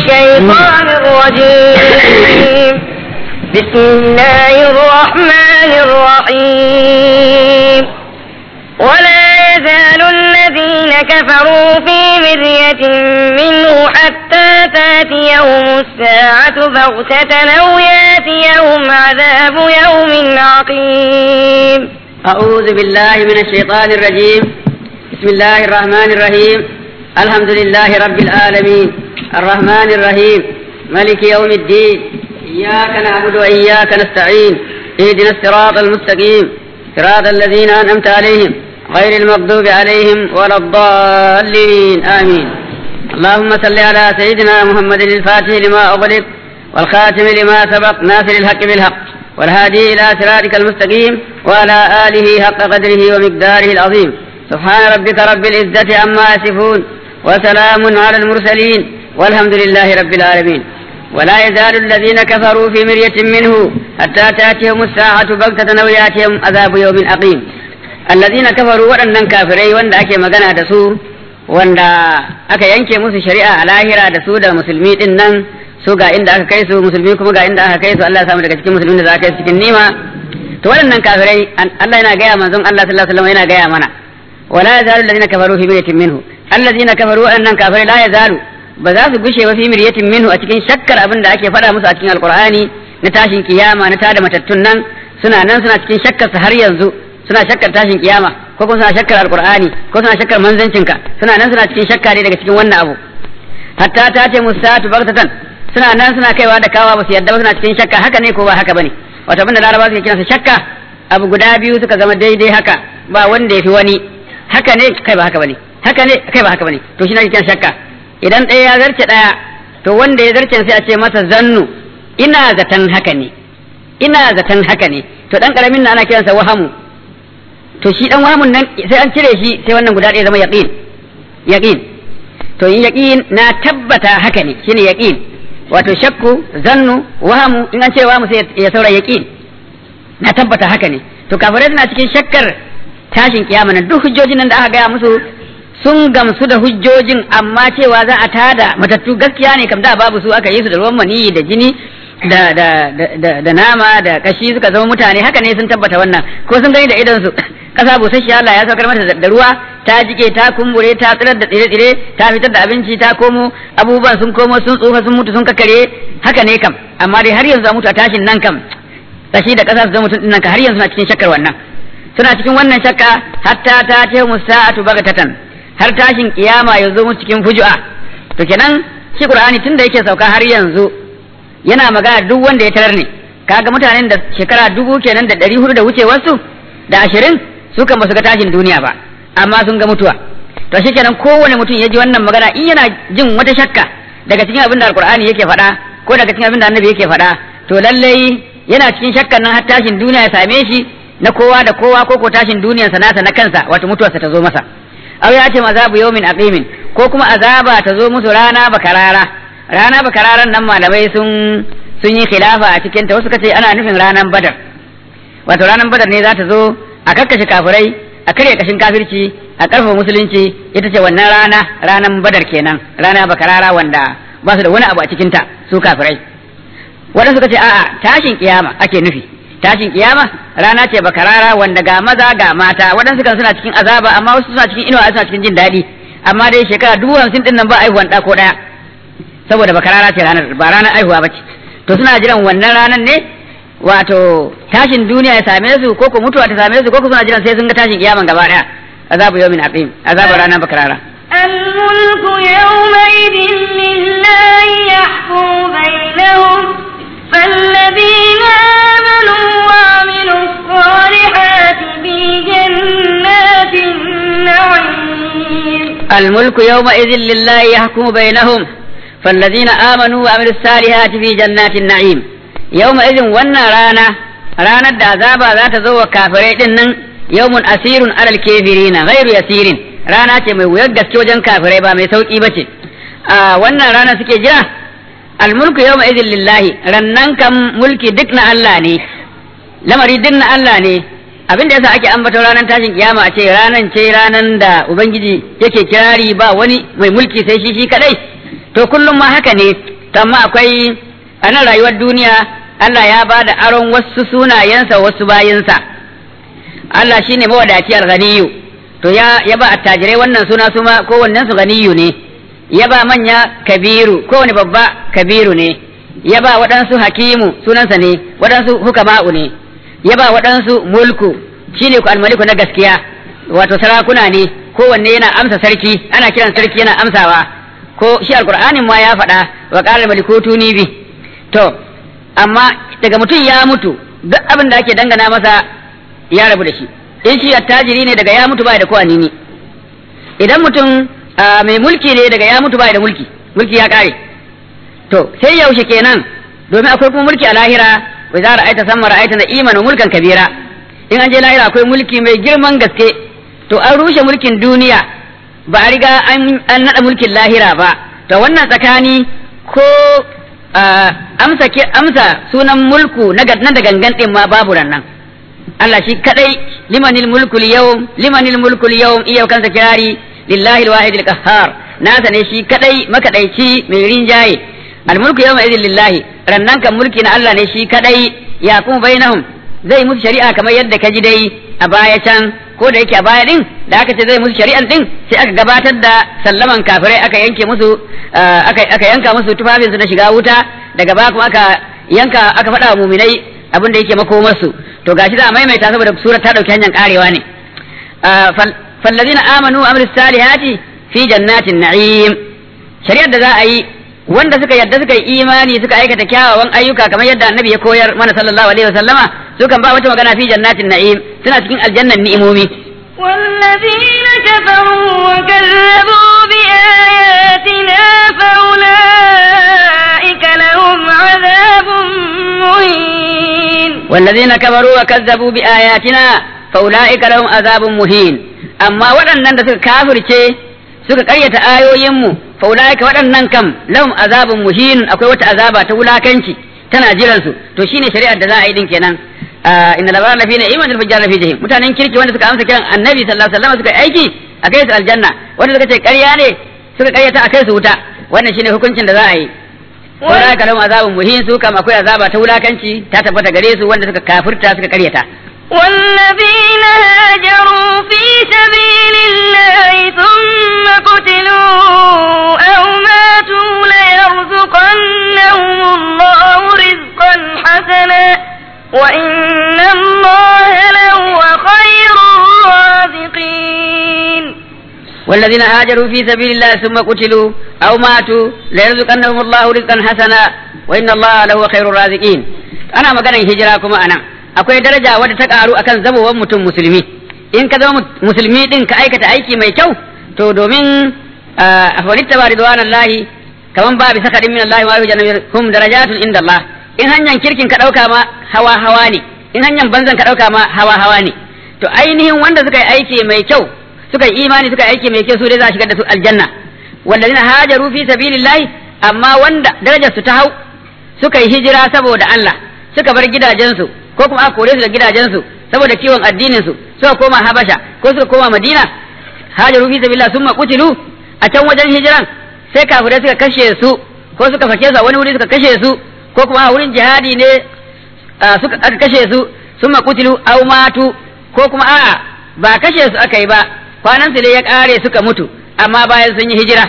الشيطان الرجيم بسم الله الرحمن الرحيم ولا يزال الذين كفروا في مرية منه حتى تاتيهم الساعة بغتة أو ياتيهم عذاب يوم عقيم أعوذ بالله من الشيطان الرجيم بسم الله الرحمن الرحيم الحمد لله رب العالمين الرحمن الرحيم ملك يوم الدين إياك نعبد وإياك نستعين اهدنا الصراط المستقيم صراط الذين أنعمت عليهم غير المغضوب عليهم ولا الضالين آمين اللهم صل على سيدنا محمد الفاتح لما أغلق والخاتم لما سبق ناصر الحق بالحق والهادي إلى صراطك المستقيم وعلى آله حق قدره ومقداره العظيم سبحان ربك رب العزة عما يصفون وسلام على المرسلين والحمد لله رب العالمين ولا يزال الذين كفروا في مرية منه حتى تأتيهم الساعة بغتة أو يأتيهم عذاب يوم أقيم الذين كفروا waɗannan kafirai wanda ake magana da su wanda aka yanke musu shari'a a lahira da su da musulmi din nan su ga inda aka kai su musulmi kuma ga inda aka kai su Allah ya samu daga cikin musulmi da za ka kai cikin nima to waɗannan kafirai Allah yana gaya manzon Allah sallallahu alaihi wasallam yana gaya mana wala yazalu alladhina kafaru fi miryatin minhu alladhina kafaru waɗannan kafirai la yazalu ba za su gushe ba fi miryatin minhu a cikin shakkar abin da ake faɗa musu a cikin alqur'ani na tashin kiyama na tada matattun nan suna nan suna cikin shakkar su har yanzu suna shakkar tashin kiyama ko kuma suna shakkar alqur'ani ko suna shakkar manzancinka suna nan suna cikin shakka ne daga cikin wannan abu hatta ta ce musatu bagtatan suna nan suna kaiwa da kawa ba su yadda ba suna cikin shakka haka ne ko ba haka bane wato abinda laraba suke kiransa shakka abu guda biyu suka zama daidai haka ba wanda ya fi wani haka ne kai ba haka bane haka ne kai ba haka bane to shi ne kiran shakka idan ɗaya ya zarce ɗaya to wanda ya zarce sai a ce masa zannu ina zaton haka ne ina zaton haka ne to dan karamin na ana kiransa wahamu to shi dan wahamun nan sai an cire shi sai wannan guda ɗaya zama yaqin yaqin to in yaqin na tabbata haka ne shine yaqin wato shakku zannu wahamu in an ce wahamu sai ya saura yaqin na tabbata haka ne to kafirai suna cikin shakkar tashin kiyama nan duk hujjojin nan da aka gaya musu sun gamsu da hujjojin amma cewa za a tada matattu gaskiya ne kam da babu su aka yi su da ruwan maniyi da jini da da da da nama da kashi suka zama mutane haka ne sun tabbata wannan ko sun gani da idon su kasa busasshiya Allah ya saukar mata da ruwa ta jike ta kumbure ta tsirar da tsire-tsire ta fitar da abinci ta komo abubuwan sun komo sun tsufa sun mutu sun kakare haka ne kam amma dai har yanzu a mutu a tashin nan kam kashi da kasa su zama mutum nan ka har yanzu na cikin shakkar wannan suna cikin wannan shakka hatta ta ce musa'atu bagatatan har tashin kiyama ya zo musu cikin fujua to kenan shi qur'ani tunda yake sauka har yanzu yana magana duk wanda ya tarar ne kaga mutanen da shekara dubu kenan da ɗari hudu da wucewarsu da ashirin su kan basu ga tashin duniya ba amma sun ga mutuwa to shi kenan kowane mutum ya ji wannan magana in yana jin wata shakka daga cikin abin da alqur'ani yake faɗa ko daga cikin abin da annabi yake faɗa to lallai yana cikin shakkan nan har tashin duniya ya same shi na kowa da kowa ko ko tashin duniyarsa nasa na kansa wato mutuwarsa ta zo masa aw ya ce azabu yawmin aqimin ko kuma azaba ta zo musu rana bakarara rana bakararan nan malamai sun sun yi khilafa a cikin ta wasu kace ana nufin ranan badar wato ranan badar ne za ta zo a kakkashe kafirai a karya kashin kafirci a karfafa musulunci ita ce wannan rana ranan badar kenan rana bakarara wanda ba su da wani abu a cikin ta su kafirai waɗansu suka ce a'a tashin kiyama ake nufi tashin kiyama rana ce bakarara wanda ga maza ga mata waɗansu kan suna cikin azaba amma wasu suna cikin inuwa suna cikin jin daɗi amma dai shekara dubu hamsin ɗin nan ba aihuwan ɗa ko ɗaya saboda bakarara ce ranar ba ranar aihuwa ba ce to suna jiran wannan ranar ne wato tashin duniya ya same su ko ko mutuwa ta same su ko ko suna jiran sai sun ga tashin kiyaman gaba ɗaya azabu yawmin aqim azabu ranar bakarara الملك يومئذ لله يحكم بينهم فالذين آمنوا وعملوا الصالحات في جنات النعيم الملك يومئذ لله يحكم بينهم فالذين آمنوا وعملوا الصالحات في جنات النعيم يومئذ ونا رانا رانا العذاب ذات زو كافرين يوم أسير على الكافرين غير يسير رانا ce mai wuyar gaske wajen kafirai ba mai sauki bace a wannan rana suke jira almulku yawma idin lillahi rannan kan mulki duk na Allah ne lamari duk na Allah ne abin da yasa ake ambaton ranar tashin kiyama a ce ranan ce ranan da ubangiji yake kirari ba wani mai mulki sai shi shi kadai to kullum ma haka ne to amma akwai a nan rayuwar duniya Allah ya ba da aron wasu sunayensa wasu bayinsa Allah shine mawadaci al-ghaniyu to ya ya ba attajirai wannan suna suma kowannen su ganiyu ne ya ba manya kabiru kowane babba kabiru ne ya ba waɗansu hakimu sunansa ne waɗansu hukama'u ne ya ba waɗansu mulku shine ku almaliku na gaskiya wato sarakuna ne kowanne yana amsa sarki ana kiran sarki yana amsawa ko shi alqur'anin ma ya faɗa wa qala malikutu ni bi to amma daga mutum ya mutu duk abin da ake dangana masa ya rabu da shi in shi attajiri ne daga ya mutu bai da kowa nini idan mutum mai mulki ne daga ya mutu bai da mulki mulki ya kare to sai yaushe kenan domin akwai kuma mulki a lahira wai za ra'aita samma ra'aita na iman wa mulkan kabira in an je lahira akwai mulki mai girman gaske to an rushe mulkin duniya ba a riga an nada mulkin lahira ba to wannan tsakani ko amsa amsa sunan mulku na da gangan din ma babu nan Allah shi kadai limanil mulku yawm limanil mulku yawm iya kansa kirari lillahi alwahid alqahhar nasa ne shi kadai makadaici mai rinjaye almulku yawma idin lillahi rannan kan mulki na Allah ne shi kadai ya kuma bainahum zai musu shari'a kamar yadda ka ji dai a baya can ko da yake a baya din da aka ce zai musu shari'an din sai aka gabatar da sallaman kafirai aka yanke musu aka aka yanka musu tufafinsu na shiga wuta daga baya kuma aka yanka aka faɗa wa muminai abin da yake makomarsu to gashi za a maimaita saboda surar ta dauki hanyar karewa ne fallazina amanu wa amilus salihati fi jannatin na'im shari'ar da za a yi wanda suka yadda suka yi imani suka aikata kyawawan ayyuka kamar yadda annabi ya koyar mana sallallahu alaihi wasallama su kan ba wata magana fi jannatin na'im suna cikin aljannan ni'imomi والذين كفروا وكذبوا بآياتنا فأولئك لهم عذاب مهين والذين كفروا وكذبوا بآياتنا فأولئك لهم عذاب مهين أما waɗannan da suka kafirce suka ƙaryata ayoyinmu faulaika waɗannan kam lahum azabun muhin akwai wata azaba ta wulakanci tana jiran su to shine shari'ar da za a yi din kenan inna labara lafi na iman fujjar lafi jahim mutanen kirki wanda suka amsa kiran annabi sallallahu alaihi wasallam suka aiki a kai su aljanna wanda suka ce ƙarya ne suka ƙaryata a kai su wuta wannan shine hukuncin da za a yi faulaika lahum azabun muhin su kam akwai azaba ta wulakanci ta tabbata gare su wanda suka kafirta suka ƙaryata والذين هاجروا في سبيل الله ثم قتلوا أو ماتوا ليرزقنهم الله رزقا حسنا وإن الله لهو خير الرازقين والذين هاجروا في سبيل الله ثم قتلوا أو ماتوا ليرزقنهم الله رزقا حسنا وإن الله لهو خير الرازقين أنا مقالا هجراكم أنا akwai daraja wadda ta karu akan zamowar mutum musulmi in ka zama musulmi din ka aikata aiki mai kyau to domin a falitta ba ridwanallahi kaman ba bi sakadin min Allah wa yujanna hum darajatun inda Allah in hanyar kirkin ka dauka ma hawa hawa ne in hanyar banzan ka dauka ma hawa hawa ne to ainihin wanda suka yi aiki mai kyau suka yi imani suka yi aiki mai kyau su dai za a shigar da su aljanna wallazina hajaru fi sabilillahi amma wanda darajar su ta hau suka yi hijira saboda Allah suka bar gidajensu ko kuma aka kore su da gidajensu saboda kiwon addinin su suka koma Habasha ko suka koma Madina hajaru fi sabilillah summa qutilu a can wajen hijiran sai kafirai suka kashe su ko suka fake su a wani wuri suka kashe su ko kuma a wurin jihadi ne suka aka kashe su summa qutilu aw matu ko kuma a'a ba kashe su aka yi ba kwanan su ne ya kare suka mutu amma bayan sun yi hijira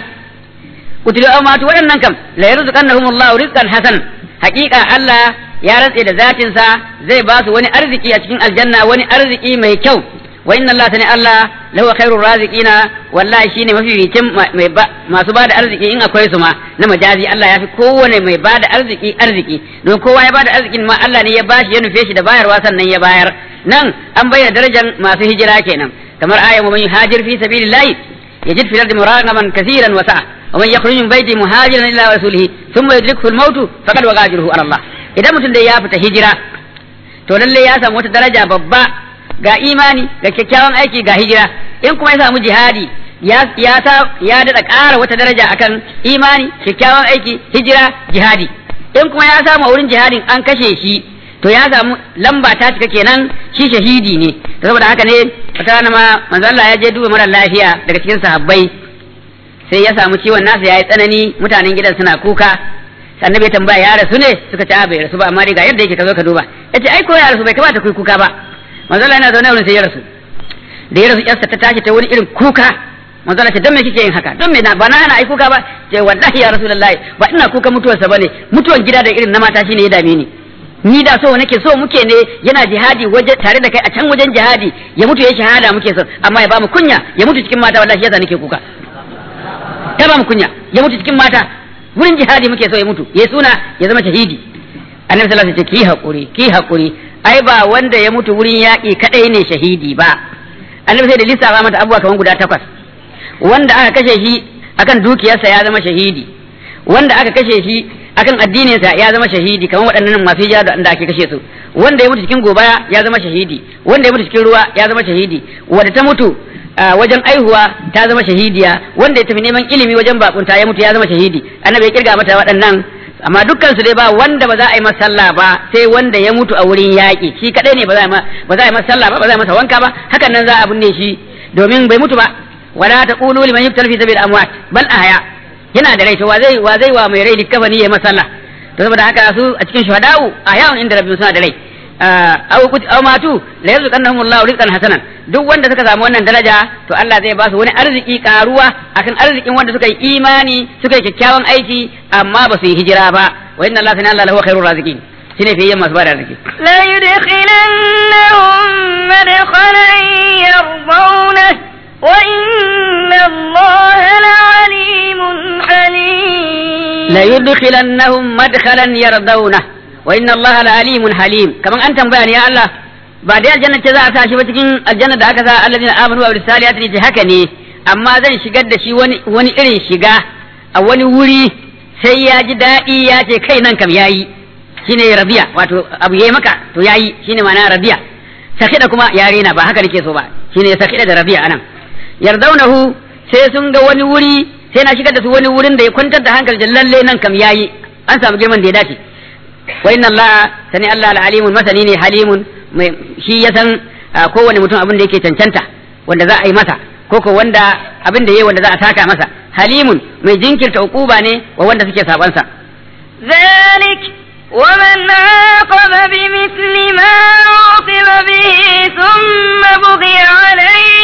qutilu aw matu waɗannan kam la yarzuqannahumullahu rizqan hasan haƙiƙa Allah ya rantse da zatinsa zai ba su wani arziki a cikin aljanna wani arziki mai kyau wa inna Allah sani Allah lahu khairur raziqina wallahi shine mafificin mai masu bada arziki in akwai su ma na majazi Allah ya fi kowane mai bada arziki arziki don kowa ya bada arzikin ma Allah ne ya bashi ya nufe shi da bayarwa sannan ya bayar nan an bayyana darajar masu hijira kenan kamar ayan wa man yuhajir fi sabilillahi yajid fil ardi muragaman kaseeran wa sa'a wa man yakhruj min baiti muhajiran ila rasulihi thumma yudrikuhu al-maut faqad waqa ajruhu ala Allah idan mutum da ya fita hijira to lalle ya samu wata daraja babba ga imani ga kyakkyawan aiki ga hijira in kuma ya samu jihadi ya ya sa ya dada ƙara wata daraja akan imani kyakkyawan aiki hijira jihadi in kuma ya samu wurin jihadin an kashe shi to ya samu lamba ta cika kenan shi shahidi ne saboda haka ne wata rana ma manzo Allah ya je duba mara lafiya daga cikin sahabbai sai ya samu ciwon nasa yayi tsanani mutanen gidan suna kuka annabi ya tambaya ya rasu ne suka ce a bai rasu ba amma dai ga yadda yake ka zo ka duba yace ai ko ya rasu bai kamata ku yi kuka ba manzo Allah yana zaune wurin sai ya rasu da ya rasu yarsa ta tashi ta wani irin kuka manzo Allah ce dan me kike yin haka dan me na ba na hana ai kuka ba ce wallahi ya rasulullahi ba ina kuka mutuwarsa bane mutuwan gida da irin na mata shine ya dame ni ni da so nake so muke ne yana jihadi waje tare da kai a can wajen jihadi ya mutu ya shahada muke so amma ya ba mu kunya ya mutu cikin mata wallahi yasa nake kuka ta ba mu kunya ya mutu cikin mata wurin jihadi muke so ya mutu ya suna ya zama shahidi annabi sallallahu alaihi wasallam ce ki hakuri ki hakuri ai ba wanda ya mutu wurin yaƙi kadai ne shahidi ba annabi sai da lissafa mata abubuwa kamar guda takwas wanda aka kashe shi akan dukiyarsa ya zama shahidi wanda aka kashe shi akan addininsa ya zama shahidi kamar waɗannan masu hijira da ake kashe su wanda ya mutu cikin gobaya ya zama shahidi wanda ya mutu cikin ruwa ya zama shahidi wanda ta mutu wajen aihuwa ta zama shahidiya wanda ya tafi neman ilimi wajen bakunta ya mutu ya zama shahidi annabi ya kirga mata waɗannan amma dukkan su dai ba wanda ba za a yi masa sallah ba sai wanda ya mutu a wurin yaƙi shi kadai ne ba za a yi masa sallah ba ba za a yi masa wanka ba hakan nan za a binne shi domin bai mutu ba wala taqulu liman yuftar fi sabil amwat bal ahya yana da rai to wa zai wa zai wa mai rai likafani ya masa sallah to saboda haka su a cikin shuhada'u ahya'un inda rabbihim suna da rai aw kut aw matu la yarzuqannahum Allahu rizqan hasanan duk wanda suka samu wannan daraja to Allah zai ba su wani arziki karuwa akan arzikin wanda suka yi imani suka yi kyakkyawan aiki amma ba su yi hijira ba wa inna Allah ta'ala lahu khairur raziqin shine fiye masu ba da arziki la yudkhilannahum madkhalan yardawna wa inna Allah la'alimun halim la yudkhilannahum madkhalan yardawna wa inna Allah la'alimun halim kaman an tambaya ne ya Allah ba dai aljanna ce za a sa shi ba cikin aljanna da aka sa alladina amanu wa bisaliyati ne haka ne amma zan shigar da shi wani wani irin shiga a wani wuri sai ya ji daɗi ya ce kai nan kam yayi shine rabiya wato abu yayi maka to yayi shine ma'ana rabiya sakida kuma yare na ba haka nake so ba shine sakida da rabiya anan yardaunahu sai sun ga wani wuri sai na shigar da su wani wurin da ya kwantar da hankali lalle nan kam yayi an samu girman da ya dace wa inna Allah sani Allah al-alimun masani ne halimun mai shi ya san kowane mutum abin da yake cancanta wanda za a yi masa ko ko wanda abin da yayi wanda za a saka masa halimun mai jinkirta ukuba ne wa wanda suke saban sa ذلك ومن عاقب بمثل ما عوقب به ثم بغي عليه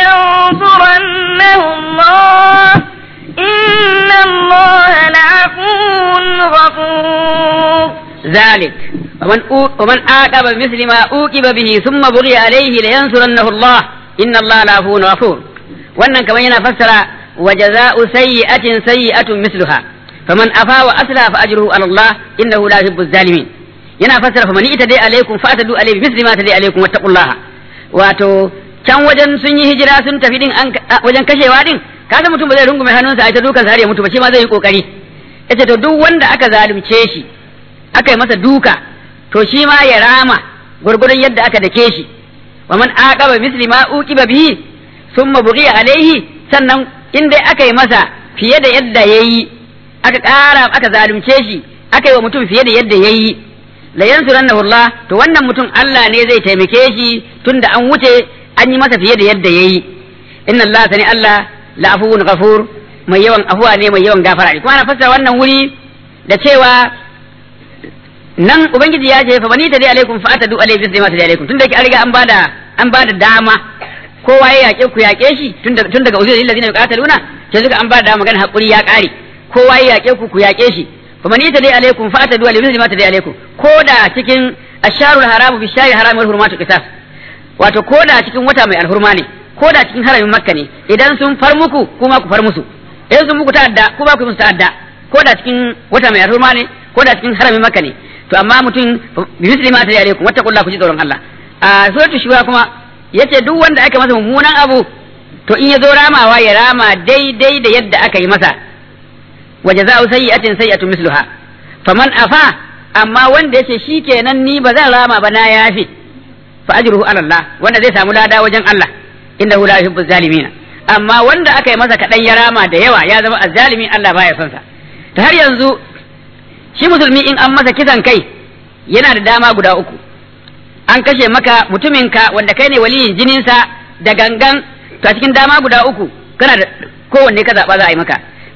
لينصرنه الله إن الله لعفو غفور ذلك ومن ومن عاقب بمثل ما عوقب به ثم بغي عليه لينصرنه الله إن الله لعفو غفور wannan kamar yana fassara wa jaza'u sayyi'atin sayyi'atun misluha faman afa wa asla fa ajruhu ala Allah innahu la yuhibbu zalimin yana fassara faman ita dai alaikum fa atadu alaihi misli ma tadai alaikum wattaqullaha wato can wajen sun yi hijira sun tafi din an wajen kashewa din kaga mutum ba zai rungume hannunsa a ta dukan sa har ya mutu ba shi ma zai yi kokari yace to duk wanda aka zalunce shi aka yi masa duka to shi ma ya rama gurgurun yadda aka dake shi wa man aqaba misli ma uqiba bihi thumma bughiya alaihi sannan in dai aka yi masa fiye da yadda yayi aka ƙara aka zalunce shi aka yi wa mutum fiye da yadda yayi la yansurannahu Allah to wannan mutum Allah ne zai taimake shi tunda an wuce an yi masa fiye da yadda yayi inna Allah sani Allah la'afuwun ghafur mai yawan afuwa ne mai yawan gafara ne kuma ana fassara wannan wuri da cewa nan ubangiji ya ce fa bani ta dai alaikum fa atadu alaihi bisri ma ta dai alaikum tunda yake an riga an bada an bada dama kowa ya yake ku yake shi tun daga tun daga uzuri allazina yuqataluna sai suka an bada dama magana hakuri ya kare kowa ya yake ku ku yake shi fa bani ta dai alaikum fa atadu alaihi bisri ma ta dai alaikum koda cikin asharul haramu bi shari haramu wal hurmatu qisas wato koda cikin wata mai alhurma ne koda cikin haramin makka ne idan sun far muku kuma ku far musu idan sun muku ta'adda kuma ku musu ta'adda koda cikin wata mai alhurma ne koda cikin haramin makka ne to amma mutum bi misli ma tare alaikum wattaqullaha ku ji tsoron Allah a suratul shura kuma yace duk wanda aka masa mummunan abu to in ya zo ramawa ya rama daidai da yadda aka yi masa wa jaza'u sayyi'atin sayyi'atun misluha faman afa amma wanda yace shikenan ni ba zan rama ba na yafi fa ajruhu ala Allah wanda zai samu lada wajen Allah innahu la yuhibbu zalimina amma wanda aka yi masa kadan ya rama da yawa ya zama azzalimi Allah baya son sa ta har yanzu shi musulmi in an masa kisan kai yana da dama guda uku an kashe maka mutuminka wanda kai ne waliyin jininsa da gangan to a cikin dama guda uku kana da kowanne ka zaɓa za a yi maka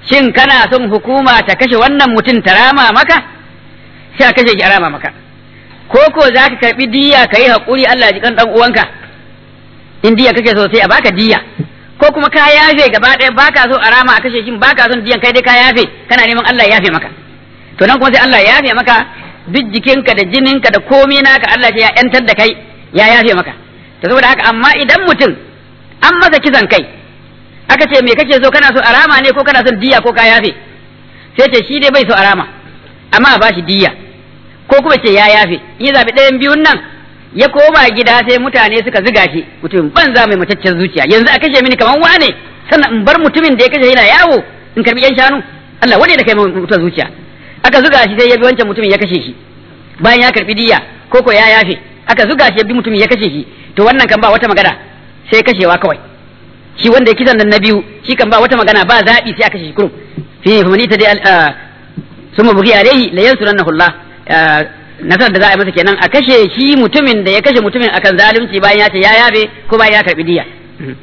shin kana son hukuma ta kashe wannan mutum ta rama maka sai a kashe shi a rama maka ko ko za ka karɓi diya ka yi haƙuri Allah ya ji kan ɗan uwanka in diya kake so sai a baka diya ko kuma ka yafe gaba ɗaya baka so a rama a kashe shi baka son diyan kai dai ka yafe kana neman Allah ya yafe maka to nan kuma sai Allah ya yafe maka duk jikinka da jininka da komai naka Allah ya yantar da kai ya yafe maka to saboda haka amma idan mutum an masa kisan kai aka ce me kake so kana so a rama ne ko kana son diya ko ka yafe sai ce shi dai bai so a rama amma a bashi diya ko kuma ce ya yafe in ya zabi ɗayan biyun nan ya koma gida sai mutane suka ziga shi mutum banza mai mataccen zuciya yanzu a kashe mini kaman wane sannan in bar mutumin da ya kashe yana yawo in karbi yan shanu Allah wane da kai mai mutuwar zuciya aka zuga shi sai ya bi wancan mutumin ya kashe shi bayan ya karbi diya ko ko ya yafe aka zuga shi ya bi mutumin ya kashe shi to wannan kan ba wata magana sai kashewa kawai shi wanda ya kisan nan na biyu shi kan ba wata magana ba zaɓi sai aka kashe shi kurum fi humani ta dai summa bugi alaihi la yansurannahu Allah nasarar da za a yi masa kenan a kashe shi mutumin da ya kashe mutumin akan zalunci bayan ya ce ya yabe ko bayan ya karbi diya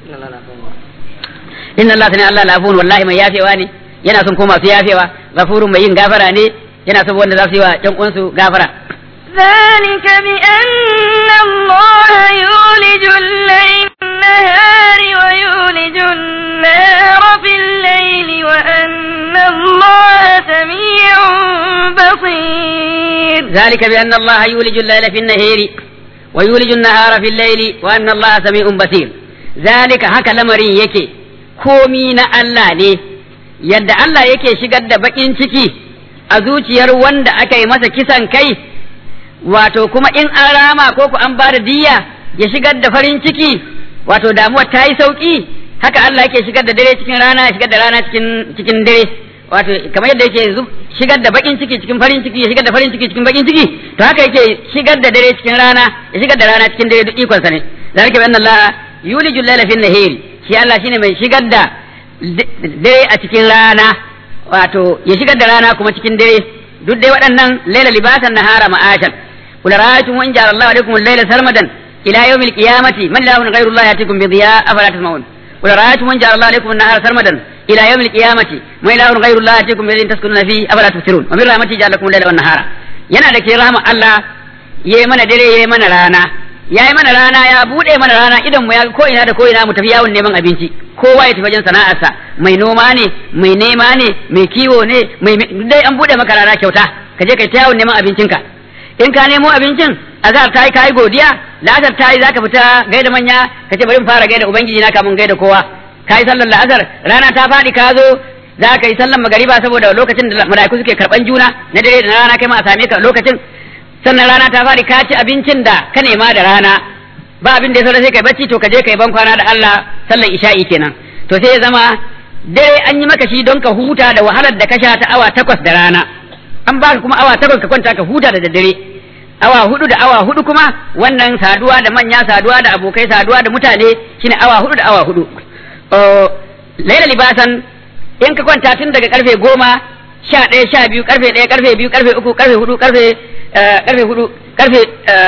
inna Allah sani Allah lafun wallahi mai yafewa ne yana son ko masu yafewa gafurun mai yin gafara ne yana son wanda za su yi wa ƴan uwansu gafara ذلك بأن الله يولج الليل في النهار ويولج النهار في الليل وأن الله سميع بصير ذلك بأن الله يولج الليل في النهار ويولج النهار في الليل وأن الله سميع بصير ذلك هكا لمرين يكي komi na Allah ne yadda Allah yake shigar da bakin ciki a zuciyar wanda aka yi masa kisan kai wato kuma in an rama ko ku an bada diya ya shigar da farin ciki wato damuwa ta yi sauki haka Allah yake shigar da dare cikin rana ya shigar da rana cikin cikin dare wato kamar yadda yake shigar da bakin ciki cikin farin ciki ya shigar da farin ciki cikin bakin ciki to haka yake shigar da dare cikin rana ya shigar da rana cikin dare duk ikon sa ne zalika bi anna Allah yulijul layla fin nahari shi Allah shine mai shigar da dare a cikin rana wato ya shigar da rana kuma cikin dare duk dai waɗannan laila libasan nahara ma'ashan kula ra'aytum wa in ja'ala Allahu alaykum al-layla sarmadan ila yawm al-qiyamati man ilahun ghayru Allah yatikum bi dhiya afala tasma'un kula ra'aytum wa in ja'ala Allahu alaykum an-nahara sarmadan ila yawm al-qiyamati man ilahun ghayru Allah yatikum bi dhilin taskununa fi afala tubsirun wa min rahmati ja'ala lakum al-layla wan-nahara yana da ke rahama Allah yayi mana dare yayi mana rana ya yi mana rana ya buɗe mana rana idan mu ya ko ina da ko ina mu tafi yawon neman abinci kowa ya tafi wajen sana'arsa mai noma ne mai nema ne mai kiwo ne mai dai an buɗe maka rana kyauta ka je kai ta yawon neman abincinka in ka nemo abincin azhar ta yi kai godiya la'asar ta yi zaka fita gaida manya ka ce bari mu fara gaida ubangiji na kamun gaida kowa ka yi sallar la'asar rana ta faɗi ka zo za ka yi sallar magariba saboda lokacin da mala'iku suke karɓan juna na dare da na rana kai ma a same ka lokacin sannan rana ta fari ka ci abincin da ka nema da rana ba abin da ya saura sai kai bacci to ka je kai ban kwana da Allah sallan isha'i kenan to sai ya zama dare an yi maka shi don ka huta da wahalar da ka sha ta awa takwas da rana an ba kuma awa takwas ka kwanta ka huta da daddare awa hudu da awa hudu kuma wannan saduwa da manya saduwa da abokai saduwa da mutane shine awa hudu da awa hudu laila libasan in ka kwanta tun daga karfe goma sha ɗaya sha biyu karfe ɗaya karfe biyu karfe uku karfe hudu karfe karfe hudu karfe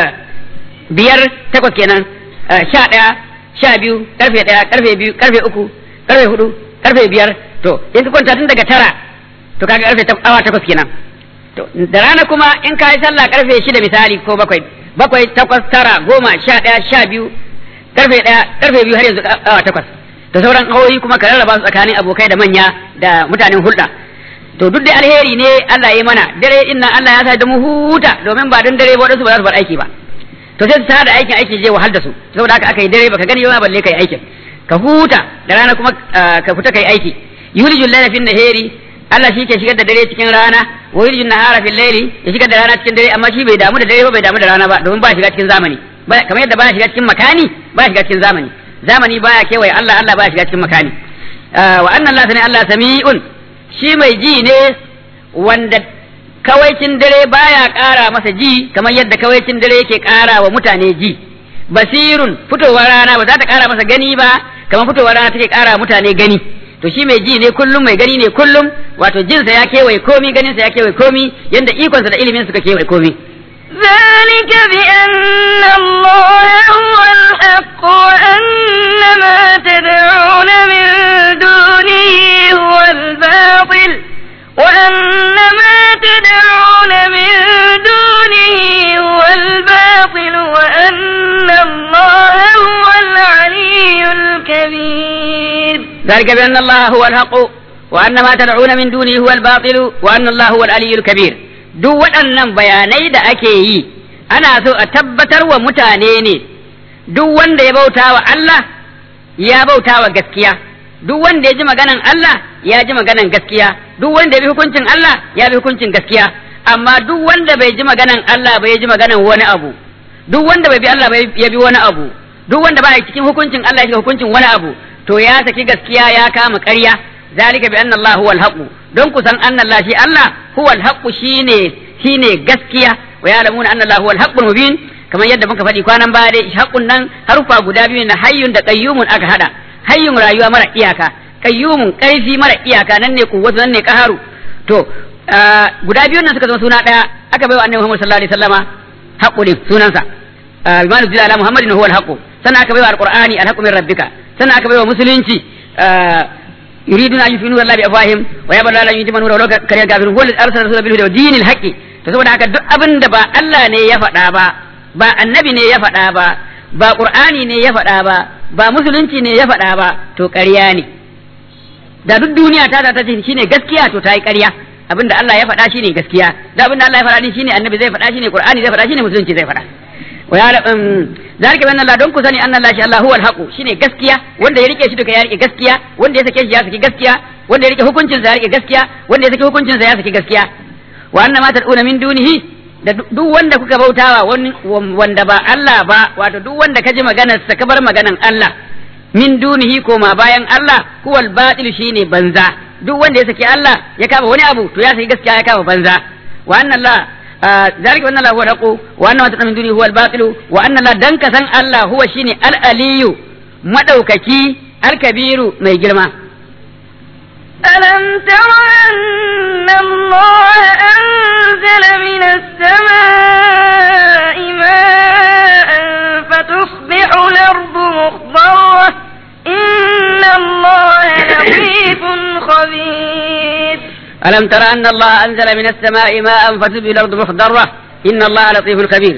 biyar takwas kenan sha ɗaya sha biyu karfe ɗaya karfe biyu karfe uku karfe hudu karfe biyar to in ka kwanta tun daga tara to kaga karfe awa takwas kenan to da rana kuma in ka yi sallah karfe shida misali ko bakwai bakwai takwas tara goma sha ɗaya sha biyu karfe ɗaya karfe biyu har yanzu awa takwas da sauran awoyi kuma ka rarraba su tsakanin abokai da manya da mutanen hulɗa to duk da alheri ne Allah ya mana dare inna Allah ya sa da mu huta domin ba don dare ba wadansu ba za su bar aiki ba to sai su sa da aikin aiki je wahal da su saboda haka aka yi dare baka gani ba balle kai aikin ka huta da rana kuma ka fita kai aiki yulijul layla fin nahari Allah shi ke shigar da dare cikin rana wa yulijul nahara fil layli ya shigar da rana cikin dare amma shi bai damu da dare ba bai damu da rana ba domin ba shiga cikin zamani kamar yadda ba shiga cikin makani ba shiga cikin zamani zamani baya kewaye Allah Allah baya shiga cikin makani wa anna Allah sani Allah sami'un shi mai ji ne wanda kawaicin dare baya ƙara masa ji kamar yadda kawaicin dare yake ƙara wa mutane ji basirun fitowar rana ba za ta ƙara masa gani ba kamar fitowar rana take ƙara mutane gani to shi mai ji ne kullum mai gani ne kullum wato jinsa ya kewaye komi ganinsa ya kewaye komi yadda ikonsa da ilimin suka kewaye komi ذلك بأن الله هو الحق وأن ما تدعون من دونه هو الباطل وأن ما تدعون من دونه هو الباطل وأن الله هو العلي الكبير ذلك بأن الله هو الحق وأن ما تدعون من دونه هو الباطل وأن الله هو العلي الكبير duk waɗannan bayanai da ake yi ana so a tabbatar wa mutane ne duk wanda ya bauta wa Allah ya bauta wa gaskiya duk wanda ya ji maganan Allah ya ji maganan gaskiya duk wanda ya bi hukuncin Allah ya bi hukuncin gaskiya amma duk wanda bai ji maganan Allah bai ji maganan wani abu duk wanda bai bi Allah bai ya bi wani abu duk wanda ba cikin hukuncin Allah ya hukuncin wani abu to ya saki gaskiya ya kama ƙarya zalika bi anna Allah huwal haqq don ku san anna Allah shi Allah huwal haqq shine shine gaskiya wa ya'lamuna anna Allah huwal haqqul mubin kamar yadda muka faɗi kwanan baya dai haqqun nan harufa guda biyu na hayyun da qayyumun aka hada hayyun rayuwa mara iyaka qayyumun ƙarfi mara iyaka nan ne kuwwatu nan ne qaharu to guda biyun nan suka zama suna daya aka bai wa annabi Muhammad sallallahu alaihi wasallama haqqu din sunansa bimanu zila ala muhammadin huwal haqq sannan aka bai wa alqur'ani alhaqqu min rabbika sannan aka bai wa musulunci yuriduna an yufinu Allah bi afwahim wa ya balla yuti man wala kariya gafir huwa arsala rasulahu bil huda wa dinil haqqi to saboda haka duk abin da ba Allah ne ya faɗa ba ba annabi ne ya faɗa ba ba qur'ani ne ya faɗa ba ba musulunci ne ya faɗa ba to ƙarya ne da duk duniya ta ta ce shine gaskiya to ta yi ƙarya abinda Allah ya faɗa shine gaskiya da abinda Allah ya faɗa din shine annabi zai faɗa shine qur'ani zai faɗa shine musulunci zai faɗa wa ya zalika bi Allah don ku sani anna Allah shi Allah huwal haqu shine gaskiya wanda ya rike shi duka ya rike gaskiya wanda ya sake shi ya saki gaskiya wanda ya rike hukuncin sa ya rike gaskiya wanda ya saki hukuncin sa ya saki gaskiya wa anna ma tad'una min dunihi da duk wanda kuka bautawa wanda ba Allah ba wato duk wanda ka ji maganar sa ka bar maganan Allah min dunihi koma bayan Allah huwal batil shine banza duk wanda ya saki Allah ya kama wani abu to ya saki gaskiya ya kama banza wa anna Allah ذلك وان الله هو الحق وان ما تدعون من دونه هو الباطل وان الله دنك سن الله هو شيني العلي مدوككي الكبير مي جرما ألم تر أن الله أنزل من السماء ماء فتصبح الأرض مخضرة إن الله لطيف خبير ألم تر أن الله أنزل من السماء ماء فتبي الأرض مخضرة إن الله لطيف خبير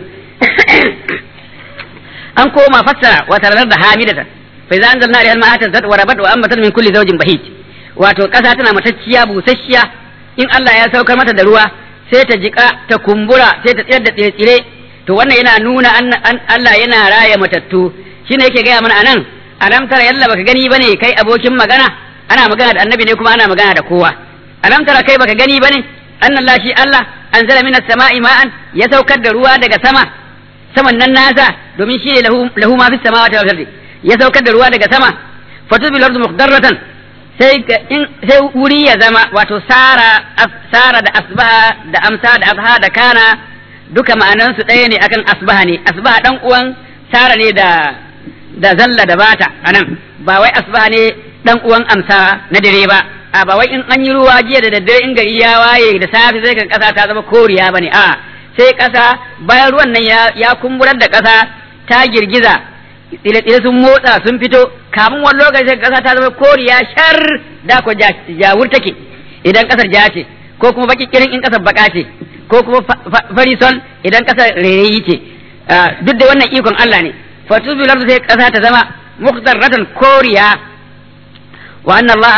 أن كوما فسر وترى الأرض حامدة فإذا أنزلنا عليها الماء اهتزت وربت وأنبتت من كل زوج بهيج wato ƙasa tana matacciya busasshiya in Allah ya saukar mata da ruwa sai ta jika ta kumbura sai ta tsayar da tsire to wannan yana nuna Allah yana raya matattu shine yake gaya mana anan alam tara yalla baka gani bane kai abokin magana ana magana da annabi ne kuma ana magana da kowa alam tara kai baka gani bane annallah shi Allah anzala minas sama'i ma'an ya saukar da ruwa daga sama saman nan nasa domin shi ne lahu lahu ma fis samawati wal ardi ya saukar da ruwa daga sama fatubil ardu muqdarratan sai in sai wuri ya zama wato sara sara da asbaha da amsa da abha da kana duka ma'anan su ɗaya ne akan asbaha ne asbaha dan uwan sara ne da da zalla da bata anan ba wai asbaha ne dan uwan amsa na dare ba a ba wai in an yi ruwa jiya da daddare in gari ya waye da safe sai kan kasa ta zama koriya bane a sai kasa bayan ruwan nan ya ya kumburar da kasa ta girgiza tsile-tsile sun motsa sun fito kamun wani lokaci sai kasa ta zama koriya shar da ko jawur take idan kasar ja ce ko kuma baki kirin in kasar baka ce ko kuma fari sol idan kasar rairayi ce duk da wannan ikon Allah ne fatubi lardu sai kasa ta zama mukhtarratan koriya wa anna Allah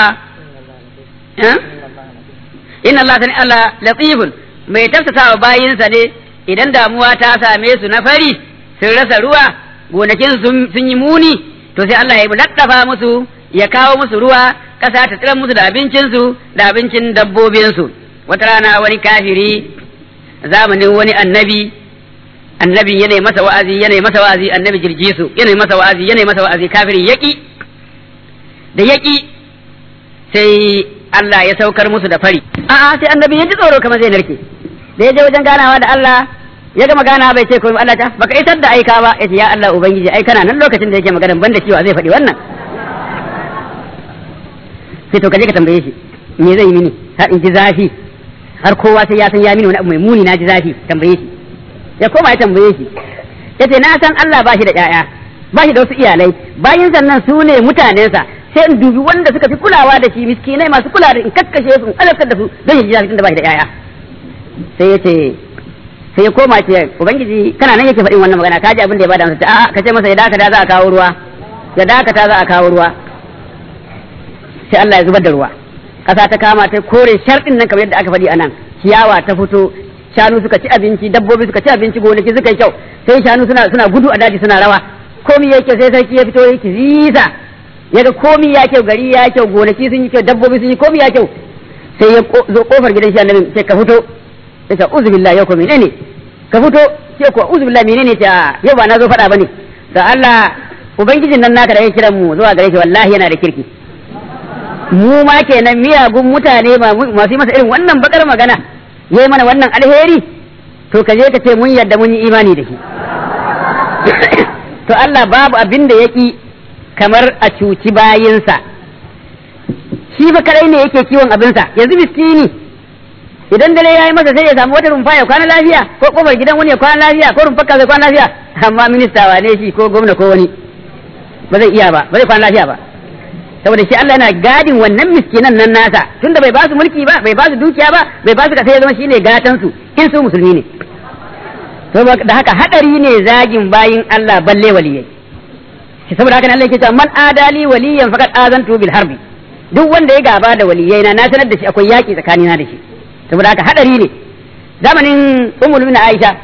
inna Allah sani Allah latifun mai tafsasa wa bayinsa ne idan damuwa ta same su na fari sun rasa ruwa gonakin sun yi muni to sai Allah ya laddafa musu ya kawo musu ruwa ƙasa ta tsira musu da abincinsu da abincin dabbobinsu wata rana wani kafiri zamanin wani annabi annabi yana masa wa'azi yana masa wa'azi annabi jirgisu yana masa wa'azi yana masa wa'azi kafiri yaki da yaki sai Allah ya saukar musu da fari a'a sai annabi ya ji tsoro kamar zai narke da ya je wajen ganawa da Allah ya gama ganawa bai ce komai Allah ta baka isar da aika ba yace ya Allah ubangiji ai kana nan lokacin da yake magana banda cewa zai faɗi wannan sai to kaje ka tambaye shi me zai yi mini har in ji zafi har kowa sai ya san ya mini wani abu mai muni na ji zafi tambaye shi ya koma ya tambaye shi ya ce na san Allah ba shi da ƴaƴa ba shi da wasu iyalai bayan sannan su ne mutanensa sai in dubi wanda suka fi kulawa da shi miskinai masu kula da in kakkashe su in alaftar da su don ya ji daɗin da ba shi da ƴaƴa sai ya ce sai ya koma ce ubangiji kana nan yake faɗin wannan magana ka ji abin da ya bada masa a'a ka ce masa ya dakata za a kawo ruwa ya dakata za a kawo ruwa sai Allah ya zubar da ruwa ƙasa ta kama ta kore sharɗin nan kamar yadda aka faɗi a nan ciyawa ta fito shanu suka ci abinci dabbobi suka ci abinci gonaki suka yi kyau sai shanu suna suna gudu a daji suna rawa komi ya kyau sai sarki ya fito ya kizisa ya ga komi ya kyau gari ya kyau gonaki sun yi kyau dabbobi sun yi komi ya kyau sai ya zo kofar gidan shi annabi sai ka fito ya ce uzu billahi yau ko menene ka fito sai ko uzu billahi menene ta yau ba na zo faɗa bane da Allah ubangijin nan naka da ya kiran mu zuwa gare shi wallahi yana da kirki mu ma kenan miyagun mutane masu yi masa irin wannan bakar magana ya yi mana wannan alheri to ka je ka ce mun yadda mun yi imani da shi to Allah babu abin da ya ƙi kamar a cuci bayinsa shi fa kadai ne yake kiwon abinsa yanzu miskini idan dare ya yi masa sai ya samu wata rumfa ya kwana lafiya ko kofar gidan wani ya kwana lafiya ko rumfar zai kwana lafiya amma minista wane shi ko gwamna ko wani ba zai iya ba ba zai kwana lafiya ba saboda shi Allah yana gadin wannan miskinan nan nasa tunda bai ba su mulki ba bai ba su dukiya ba bai ba su kasa ya zama shine gatan su in su musulmi ne to da haka hadari ne zagin bayin Allah balle waliyai shi saboda haka Allah yake cewa man adali waliyan faqad azantu bil harbi duk wanda ya gaba da waliyai na na sanar da shi akwai yaki tsakanina da shi saboda haka hadari ne zamanin ummul na Aisha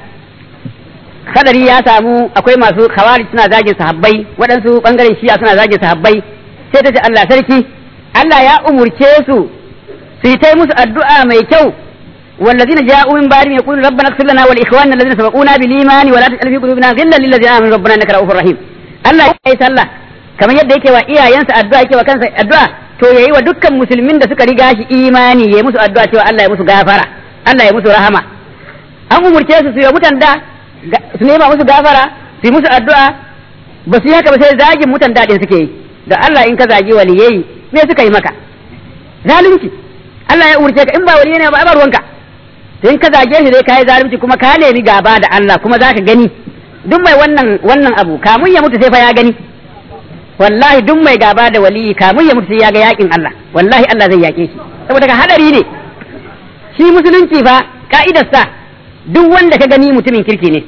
hadari ya samu akwai masu khawarij suna zagin sahabbai waɗansu bangaren shi'a suna zagin sahabbai sai ta ce Allah sarki Allah ya umurce su su yi ta musu addu'a mai kyau والذين جاءوا من بعدهم يقولون ربنا اغفر لنا ولاخواننا الذين سبقونا بالايمان ولا تجعل في قلوبنا غلا للذين امنوا ربنا انك رؤوف رحيم Allah ya yi sallah kamar yadda yake wa iyayensa addu'a yake wa kansa addu'a to yayi wa dukkan musulmin da suka riga shi imani yayi musu addu'a cewa Allah ya musu gafara Allah ya musu rahama an umurce su su yi mutan da su nema musu gafara su yi musu addu'a ba su yi haka ba sai zagin mutan daɗin suke yi da Allah in ka zagi waliyai me suka yi maka zalunci Allah ya umurce ka in ba waliyai ne ba ba ruwanka in ka zage shi dai kai zalunci kuma ka nemi gaba da Allah kuma zaka gani duk mai wannan wannan abu kamun ya mutu sai fa ya gani wallahi duk mai gaba da waliyi kamun ya mutu sai ya ga yakin Allah wallahi Allah zai yake shi saboda ka hadari ne shi musulunci fa ka'idar sa duk wanda ka gani mutumin kirki ne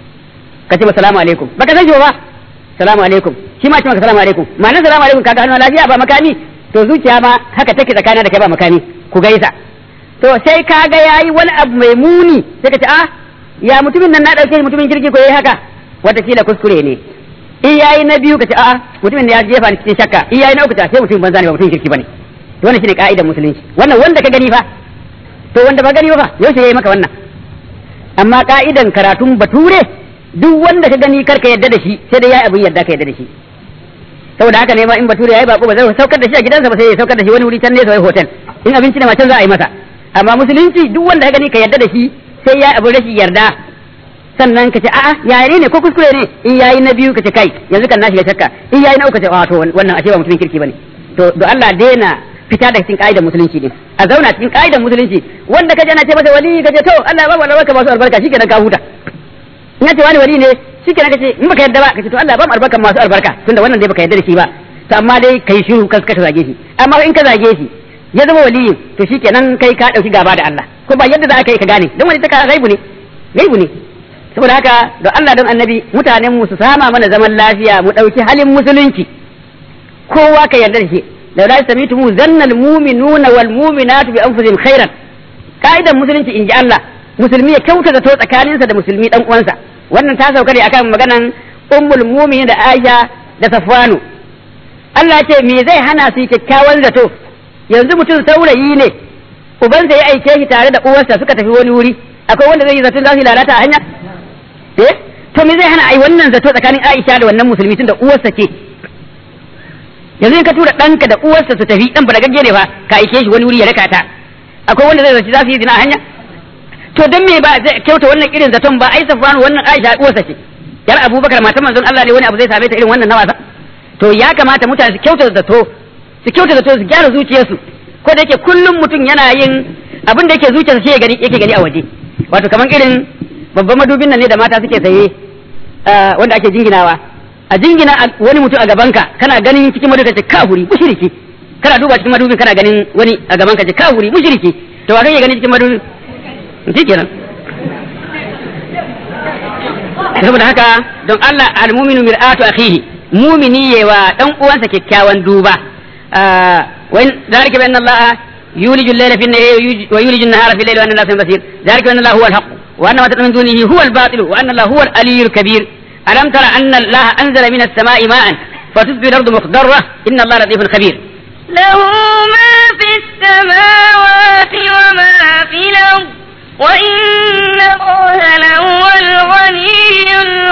ka ce salamu alaikum baka san shi ba salamu alaikum shi ma ce maka salamu alaikum ma'anar salamu alaikum kaga hannu lafiya ba makami to zuciya ma haka take tsakanin da kai ba makami ku gaisa to sai ka ga yayi wani abu mai muni sai ka ce ah ya mutumin nan na dauke shi mutumin kirki ko yayi haka watakila kuskure ne in yayi na biyu ka ce a'a mutumin da ya jefa ni cikin shakka in yayi na uku ta sai mutumin banza ne ba mutumin kirki bane to wannan shine ka'idar musulunci wannan wanda ka gani fa to wanda ba gani ba fa yaushe yayi maka wannan amma ka'idan karatun bature duk wanda ka gani karka yadda da shi sai dai yayi abin yadda ka yadda da shi saboda haka ne ma in bature yayi bako ba zai saukar da shi a gidansa ba sai ya saukar da shi wani wuri can ne sai hotel in abinci ne ma can za a yi masa amma musulunci duk wanda ka gani ka yarda da shi sai ya abu rashin yarda sannan ka ce a'a yare ne ko kuskure ne in yayi na biyu ka ce kai yanzu kan na shiga shakka in yayi na uku ka ce a to wannan ashe ba mutumin kirki bane to do Allah daina fita da cikin ka'idar musulunci din a zauna cikin ka'idar musulunci wanda ka je na ce masa wali ka ce to Allah ba wala baka masu albarka shikenan ka huta in ya ce wani wali ne shikenan ka ce in baka yarda ba ka ce to Allah ba mu albarka masu albarka tunda wannan dai baka yarda da shi ba to amma dai kai shiru kas ka zage shi amma in ka zage shi ya zama waliyin to shikenan kai ka dauki gaba da Allah ko ba yadda za ka yi ka gane don wani ta gaibu ne gaibu ne saboda haka don Allah don annabi mutanen mu su sama mana zaman lafiya mu dauki halin musulunci kowa ka yarda da shi da la samitu mu zannal mu'minuna wal mu'minatu bi anfusihim khairan ka'idan musulunci inji Allah musulmi ya kyauta zato tsakaninsa da musulmi dan uwansa wannan ta sauka ne akan maganan ummul mu'minin da Aisha da Safwanu Allah ya ce me zai hana su kyakkyawan zato yanzu mutum saurayi ne ubansa ya aike shi tare da uwarsa suka tafi wani wuri akwai wanda zai yi zaton za su lalata a hanya eh to me zai hana ai wannan zato tsakanin Aisha da wannan musulmi tun da uwarsa ce yanzu in ka tura ɗanka da uwarsa su tafi ɗan balagagge ne fa ka aike shi wani wuri ya raka ta akwai wanda zai zaci za su yi zina a hanya to dan me ba zai kyauta wannan irin zaton ba ai safwanu wannan Aisha uwarsa ce yar Abubakar matan manzon Allah ne wani abu zai same ta irin wannan na wasa to ya kamata mutane su kyauta zato su kyauta zato su gyara zuciyarsu ko da yake kullum mutum yana yin abin da yake zuciyarsa shi yake gani a waje wato kamar irin babban madubin nan ne da mata suke saye wanda ake jinginawa a jingina wani mutum a gabanka kana ganin cikin madubin ka ce kafuri mushriki kana duba cikin madubin kana ganin wani a gabanka ce kafuri mushriki to wa kake gani cikin madubin shi kenan saboda haka don Allah al-mu'minu mir'atu akhihi mumini yewa dan uwansa kyakkyawan duba wa zalika bi anna Allah yuliju al-layla fi an-nahari wa yuliju an-nahara fi al-layli wa anna Allah basir zalika bi anna Allah huwa al-haqq wa anna ma tad'un min dunihi huwa al-batil wa anna Allah huwa al-aliyyul kabir alam tara anna Allah anzala min as-sama'i ma'an fatusbihu al-ardu mukhdarra inna Allah latifun khabir له ما في السماوات وما في الأرض وإن الله لهو الغني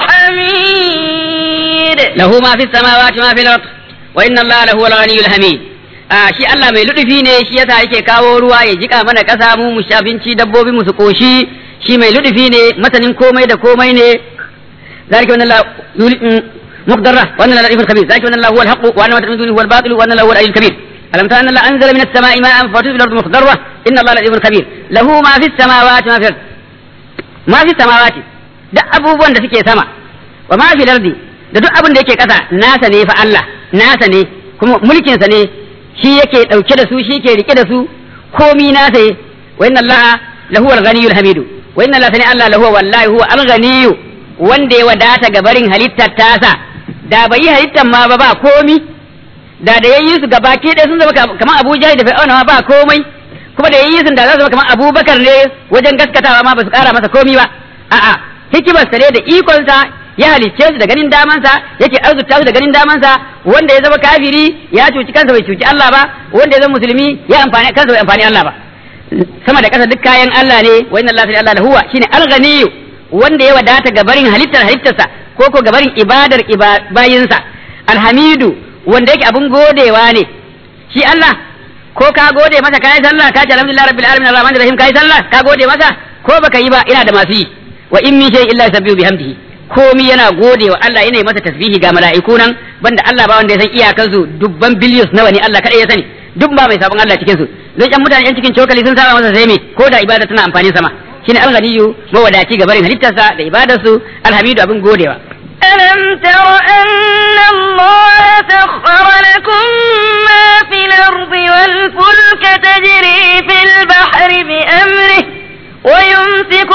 الحميد له ما في السماوات وما في الأرض وإن الله لهو الغني الحميد a shi Allah mai ludufi ne shi yasa yake kawo ruwa ya jika mana kasa mu mu abinci dabbobi mu su koshi shi mai ludufi ne masanin komai da komai ne zalika wannan la مقدرة وأن الله لطيف خبير ذلك وأن الله هو الحق وأن ما تدعون هو الباطل وأن الله هو العلي الكبير ألم ترى أن الله أنزل من السماء ماء فتصبح الأرض مخضرة إن الله لطيف خبير له ما في السماوات ما في الأرض ما في السماوات da abubuwan da suke sama wa ma fi lardi da duk abin da yake kasa nasa ne fa Allah nasa ne kuma mulkin sa ne shi yake dauke da su shi yake rike da su komi nasa ne wa inna Allah lahu al-ghaniyul hamidu wa inna Allah sani Allah lahu wallahi huwa al-ghaniyyu wanda ya wadata ga barin halittar tasa da bai yi halittar ma ba ba komi da da yayi su gaba ke ɗaya sun zama kamar Abu Jahil da Fir'auna ma ba komai kuma da yayi su da za su zama kamar Abubakar ne wajen gaskatawa ma ba su ƙara masa komi ba a'a hikimar sa ne da ikon sa ya halicce su da ganin damansa yake arzuta su da ganin damansa wanda ya zama kafiri ya cuci kansa bai cuci Allah ba wanda ya zama musulmi ya amfani kansa bai amfani Allah ba sama da ƙasa duk kayan Allah ne wa inna Allah fi Allah huwa shine al-ghaniyyu wanda ya wadata ga barin halittar halittarsa ko ko ga barin ibadar bayinsa alhamidu wanda yake abun godewa ne shi Allah ko ka gode masa kai sallah ka ce alhamdulillah rabbil alamin arrahmanir rahim kai sallah ka gode masa ko baka yi ba ina da masu yi wa in min shay'in illa yusabbihu bihamdihi komi yana gode wa Allah yana masa tasbihi ga mala'iku nan banda Allah ba wanda ya san iyakansu dubban billions nawa ne Allah kadai ya sani duk ba mai sabon Allah cikin su don yan mutane yan cikin cokali sun saba masa sai me ko da ibada tana amfani sama shine alghaniyu mawadaci ga barin halittarsa da ibadarsu alhamidu abin godewa ألم تر أن الله سخر لكم ما في الأرض والفلك تجري في البحر بأمره ويمسك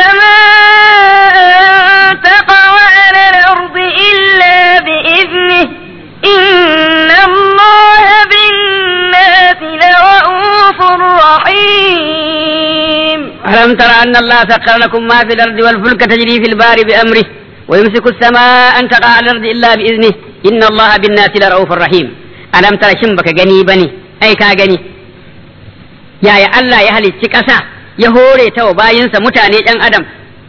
السماء أن تقع على الأرض إلا بإذنه إن الله بالناس لرؤوف رحيم ألم تر أن الله سخر لكم ما في الأرض والفلك تجري في البحر بأمره ويمسك السماء أن تقع على الأرض إلا بإذنه إن الله بالناس لرؤوف رحيم ألم ترى شنبك غني بني أي كا غني يا يا الله يا هلي كسا ya hore ta wa bayinsa mutane ɗan adam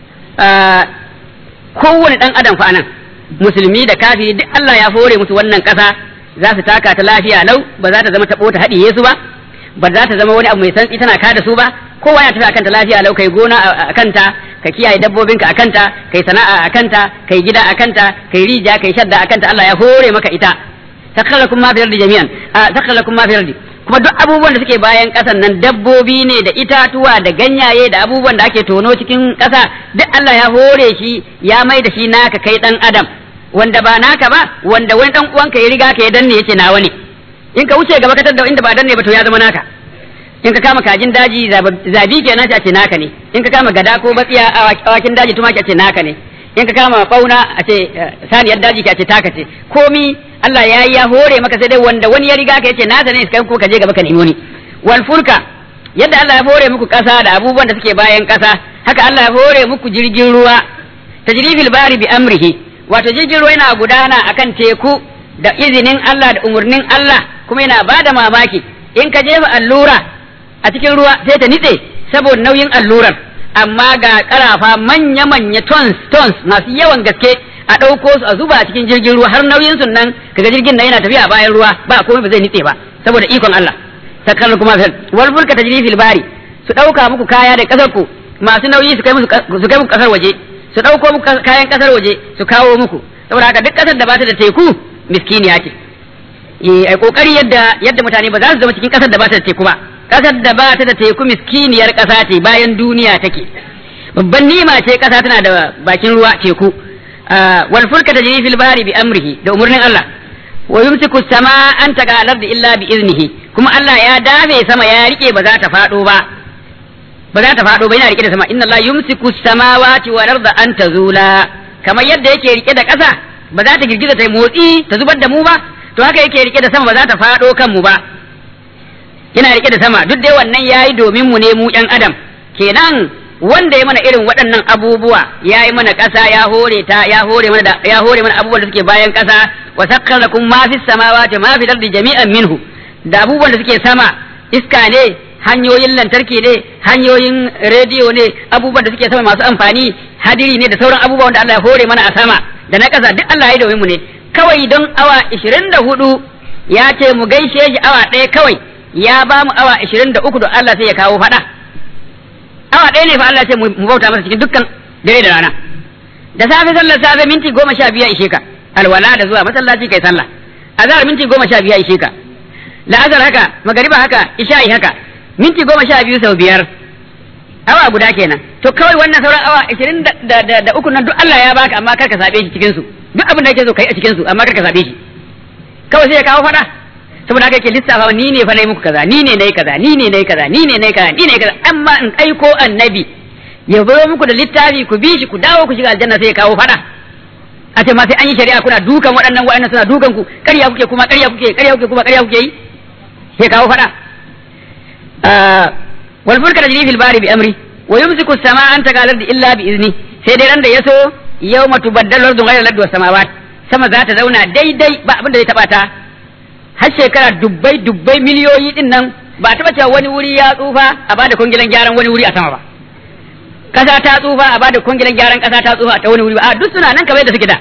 kowane ɗan adam fa nan musulmi da kafiri duk Allah ya hore musu wannan ƙasa za su taka ta lafiya lau ba za ta zama taɓo ta haɗiye su ba ba za ta zama wani abu mai santsi tana kada su ba kowa ya tafi akan ta lafiya lau kai gona a kanta ka kiyaye dabbobinka a kanta kai sana'a a kanta kai gida a kanta kai rija kai shadda a kanta Allah ya hore maka ita sakhalakum ma fi ardi jami'an sakhalakum ma fi ardi kuma duk abubuwan da suke bayan ƙasan nan dabbobi ne da itatuwa da ganyaye da abubuwan da ake tono cikin ƙasa duk Allah ya hore shi ya mai da shi naka kai dan adam wanda ba naka ba wanda wani dan uwanka ya riga ka ya danne yace nawa ne in ka wuce gaba ka da inda ba danne ba to ya zama naka in ka kama kajin daji zabi kenan a ce naka ne in ka kama gada ko batsiya awakin daji tumaki a ce naka ne in ka kama fauna a ce saniyar daji ka ce taka ce komi Allah ya yi ya hore maka sai dai wanda wani ya riga ka yace nasa ne kai ko ka je gaba ka nemi wani wal fulka yadda Allah ya hore muku kasa da abubuwan da suke bayan kasa haka Allah ya hore muku jirgin ruwa tajrifil bari bi amrihi wato jirgin ruwa yana gudana akan teku da izinin Allah da umurnin Allah kuma yana bada mamaki in ka jefa allura a cikin ruwa sai ta nitse saboda nauyin allurar amma ga karafa manya-manya tons tons masu yawan gaske a ɗauko su a zuba a cikin jirgin ruwa har nauyin sun nan kaga jirgin nan yana tafiya a bayan ruwa ba komai ba zai nitse ba saboda ikon Allah sakar kuma fil wal fulka tajri fil bari su ɗauka muku kaya da kasar ku masu nauyi su kai musu su kai muku kasar waje su ɗauko muku kayan kasar waje su kawo muku saboda haka duk kasar da ba ta da teku miskiniya ce ai kokari yadda yadda mutane ba za su zama cikin kasar da ba ta da teku ba kasar da ba ta da teku miskiniyar kasa ce bayan duniya take babban ni'ima ce kasa tana da bakin ruwa teku wal fulka tajri fil bahri bi amrihi da umurnin Allah wa yumsiku sama an taga al illa bi iznihi kuma Allah ya dafe sama ya rike ba za ta fado ba ba za ta fado ba yana rike da sama inna Allah yumsiku samawati wal arda an tazula kamar yadda yake rike da kasa ba za ta girgiza ta motsi ta zubar da mu ba to haka yake rike da sama ba za ta fado kan mu ba yana rike da sama duk dai wannan yayi domin mu ne mu yan adam kenan wanda ya mana irin waɗannan abubuwa ya yi mana ƙasa ya hore ta ya hore mana da ya hore mana abubuwan da suke bayan ƙasa wa sakkar lakum ma fis samawati ma fil ardi jami'an minhu da abubuwan da suke sama iska ne hanyoyin lantarki ne hanyoyin rediyo ne abubuwan da suke sama masu amfani hadiri ne da sauran abubuwan da Allah ya hore mana a sama da na ƙasa duk Allah ya yi domin mu ne kawai don awa 24 ya ce mu gaishe shi awa ɗaya kawai ya ba mu awa 23 da Allah sai ya kawo faɗa awa ɗaya ne fa Allah ce mu bauta masa cikin dukkan dare da rana da safe sallar safe minti goma sha biya ishe ka alwala da zuwa masallaci kai sallah azhar minti goma sha biya ishe ka la'azar haka magariba haka isha'i haka minti goma sha biyu sau biyar awa guda kenan to kawai wannan sauran awa ashirin da da uku nan duk Allah ya baka amma kar ka sabe shi cikin su duk abin da yake so kai a cikin su amma kar ka sabe shi kawai sai ya kawo fada saboda haka yake lissafa ni ne fa nayi muku kaza ni ne nayi kaza ni ne nayi kaza ni ne nayi kaza ni ne kaza amma in aiko annabi ya zo muku da littafi ku bi shi ku dawo ku shiga aljanna sai ya kawo fada a ce ma sai an yi shari'a kuna dukan waɗannan waɗannan suna dukan ku ƙarya kuke kuma ƙarya kuke ƙarya kuke kuma ƙarya kuke yi sai kawo fada wal fulka tajri fil bari bi amri wa yumsiku as-samaa an tagalar illa bi izni sai dai ran da yaso yawma tubaddalu ardu ghayra al-ardi was samawat sama za ta zauna daidai ba abin da zai taba ta har shekara dubbai dubbai miliyoyi din nan ba taba cewa wani wuri ya tsufa a bada kungilan gyaran wani wuri a sama ba kasa ta tsufa a bada kungilan gyaran kasa ta tsufa ta wani wuri ba a duk suna nan kamar yadda suke da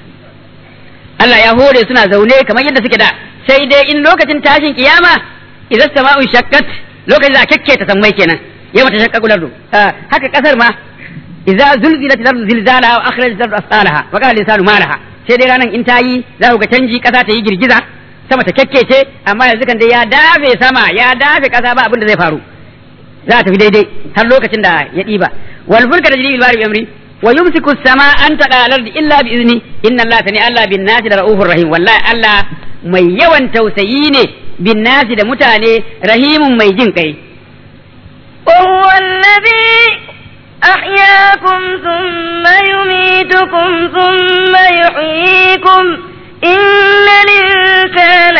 Allah ya hore suna zaune kamar yadda suke da sai dai in lokacin tashin kiyama idan sama'un shakkat lokacin da kakke ta sammai kenan yau ta shakka kulardu haka kasar ma idza zulzilat al-ardu zilzalaha wa akhrajat al-ardu asqalaha wa qala al-insanu ma laha sai dai ranan in ta yi za ku ga canji kasa ta yi girgiza sama ta kekkece amma yanzu kan dai ya dafe sama ya dafe kasa ba abin da zai faru za ta tafi daidai har lokacin da ya ɗiba wal fulka tajri bil bahri bi amri wa yumsiku as-sama an taqa al-ardi illa bi izni inna allaha sani allah bin nasi da raufur rahim wallahi allah mai yawan tausayi ne bin nasi da mutane rahimun mai jin kai وهو الذي أحياكم ثم يميتكم ثم يحييكم إن الإنسان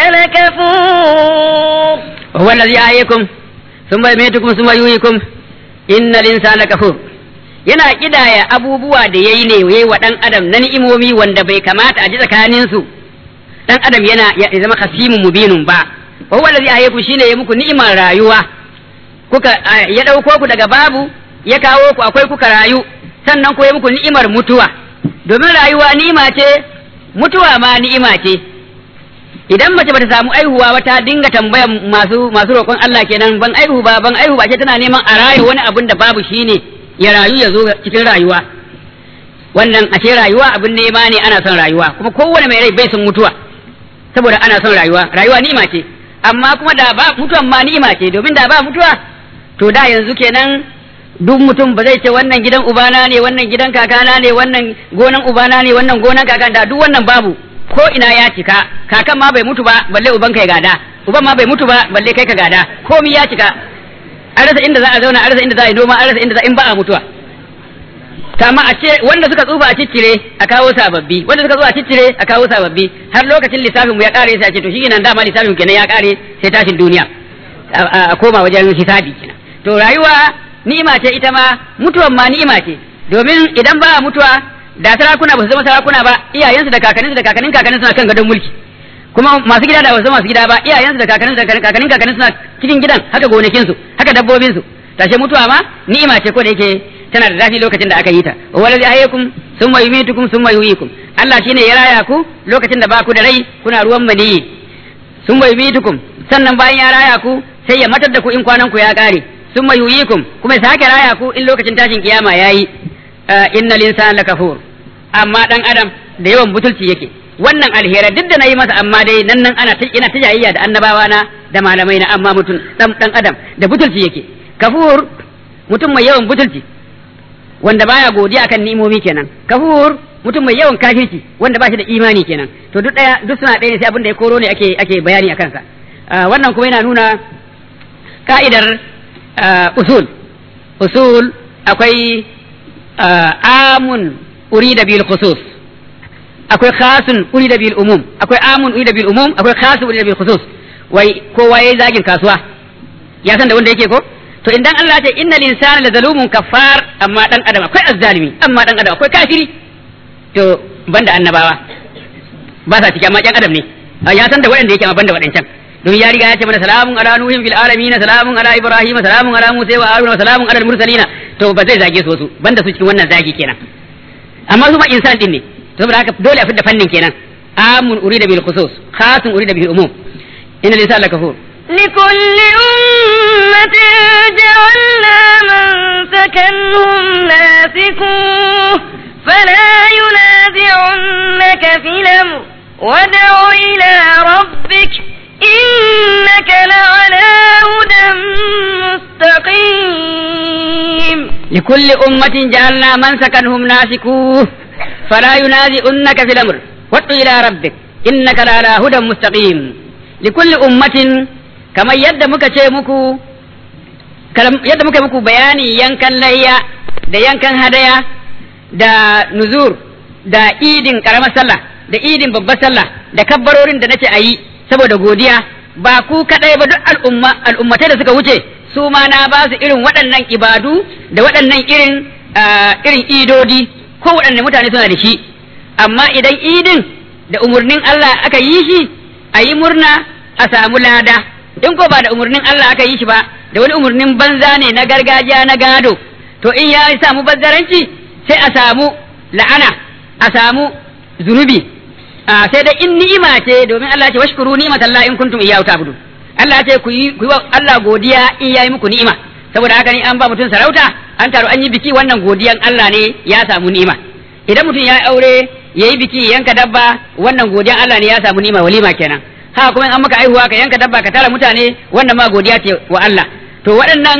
لكفور وهو الذي أحياكم ثم يميتكم ثم يحييكم إن الإنسان لكفور yana kidaya abubuwa da yayi ne yayi wa dan adam na ni'imomi wanda bai kamata a ji tsakanin su dan adam yana ya zama khasimun mubinun ba wa huwa allazi ahyakum shine ya muku ni'imar rayuwa kuka ya dauko ku daga babu ya kawo ku akwai kuka rayu sannan ko ya muku ni'imar mutuwa domin rayuwa ni'ima ce mutuwa ma ni'ima ce idan mace bata samu aihuwa ba ta dinga tambaya masu masu roƙon Allah kenan ban aihu ba ban aihu ba ce tana neman a rayu wani abun da babu shine ya rayu ya zo cikin rayuwa wannan ashe rayuwa abin nema ne ana son rayuwa kuma kowane mai rai bai son mutuwa saboda ana son rayuwa rayuwa ni'ima ce amma kuma da ba mutuwan ma ni'ima ce domin da ba mutuwa to da yanzu kenan duk mutum ba zai ce wannan gidan ubana ne wannan gidan kakana ne wannan gonan ubana ne wannan gonan kakan da duk wannan babu ko ina ya cika kakan ma bai mutu ba balle uban kai gada uban ma bai mutu ba balle kai ka gada komi ya cika an rasa inda za a zauna an rasa inda za a yi noma an rasa inda za in ba a mutuwa kama a ce wanda suka tsufa a ciccire a kawo sababbi wanda suka zo a ciccire a kawo sababbi har lokacin lissafin mu ya kare sai a ce to shi nan dama lissafin kenan ya kare sai tashin duniya a koma wajen hisabi kenan to rayuwa ni'ima ce ita ma mutuwan ma ni'ima ce domin idan ba mutuwa da sarakuna ba su zama sarakuna ba iyayensu da kakanninsu da kakannin kakannin suna kan gadon mulki kuma masu gida da ba su zama masu gida ba iyayensu da kakanninsu da kakannin kakannin suna cikin gidan haka gonakinsu haka dabbobinsu tashe mutuwa ma ni'ima ce ko da yake tana da zafi lokacin da aka yi ta wallazi ahyakum summa yumitukum summa yuhyikum Allah shine ya raya ku lokacin da ba ku da rai kuna ruwan maniyi summa yumitukum sannan bayan ya raya ku sai ya matar da ku in kwanan ku ya kare summa yuhyikum kuma ya sake raya ku in lokacin tashin kiyama yayi innal insana lakafur amma dan adam da yawan butulci yake wannan alheri duk da nayi masa amma dai nan nan ana ina ta jayayya da annabawa na da malamai na amma mutum dan dan adam da butulci yake kafur mutum mai yawan butulci wanda baya godiya akan ni'imomi kenan kafur mutum mai yawan kafirci wanda ba shi da imani kenan to duk daya duk suna ɗaya ne sai abin da ya koro ne ake ake bayani akan sa wannan kuma yana nuna ka'idar usul usul akwai amun urida bil khusus akwai khasun urida bil umum akwai amun urida bil umum akwai khasun urida bil khusus wai kowa yayi zagin kasuwa ya san da wanda yake ko to idan Allah ya ce innal insana la zalumun kafar amma dan adam akwai azzalimi amma dan adam akwai kafiri to banda annabawa ba sa ciki amma yan adam ne ya san da waɗanda yake amma banda waɗancan don ya riga ya ce mana salamun ala nuhin fil alamin salamun ala ibrahim salamun ala musa wa haruna salamun ala mursalina to ba zai zage su wasu banda su cikin wannan zagi kenan amma su ma insan din ne saboda haka dole a fidda fannin kenan amun urida bil khusus khasun urida bil umum inna lisana kafur لكل أمة جعلنا منسكا هم ناسكوه فلا ينازعنك في الأمر وادع إلى ربك إنك لعلى هدى مستقيم لكل أمة جعلنا منسكا هم ناسكوه فلا ينازعنك في الأمر وادع إلى ربك إنك لعلى هدى مستقيم لكل أمة kamar yadda muka ce muku yadda muka muku bayani yankan layya da yankan hadaya da nuzur da idin karamar sallah da idin babbar sallah da kabbarorin da nace ayi saboda godiya ba ku kadai ba duk al'umma al'ummatai da suka wuce su ma na ba su irin waɗannan ibadu da waɗannan irin irin idodi ko waɗanne mutane suna da shi amma idan idin da umarnin Allah aka yi shi a yi murna a samu lada in ko ba da umarnin Allah aka yi shi ba da wani umarnin banza ne na gargajiya na gado to in ya samu bazzaranci sai a samu la'ana a samu zunubi sai dai in ni'ima ce domin Allah ce washkuru ni'matallahi in kuntum iyyahu ta'budu Allah ce ku yi ku yi wa Allah godiya in yayi muku ni'ima saboda haka ni an ba mutum sarauta an taru an yi biki wannan godiyan Allah ne ya samu ni'ima idan mutum ya aure yayi biki yanka dabba wannan godiyan Allah ne ya samu ni'ima walima kenan haka kuma in an maka aihuwa ka yanka dabba ka tara mutane wannan ma godiya ce wa Allah to waɗannan